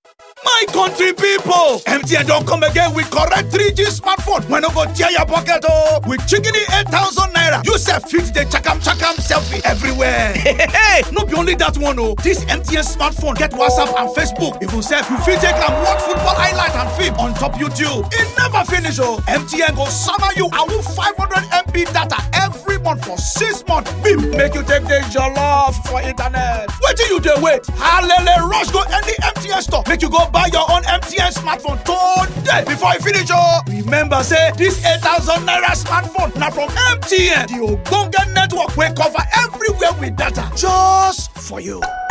My country people, MTN don come again with correct 3G smartphone wey no go tear your pocket oh! With shikini 8,000 naira, you sef fit dey chakam chakam selfie everywhere. Hey, no be only that one oh, this MTN smartphone get WhatsApp and Facebook. Even sef you fit take am watch football highlight and film on top YouTube. E never finish oh! MTN go sama you awoof 500MB data every month for six months. Bim make you take dey jollof for internet. Wetin you dey wait? Halele rush go any MTN store make you go buy your own MTN smartphone today before e finish oh! Remember say this 8,000 naira smartphone na from MTN, the ogbonge network wey cover everywhere with data just for you.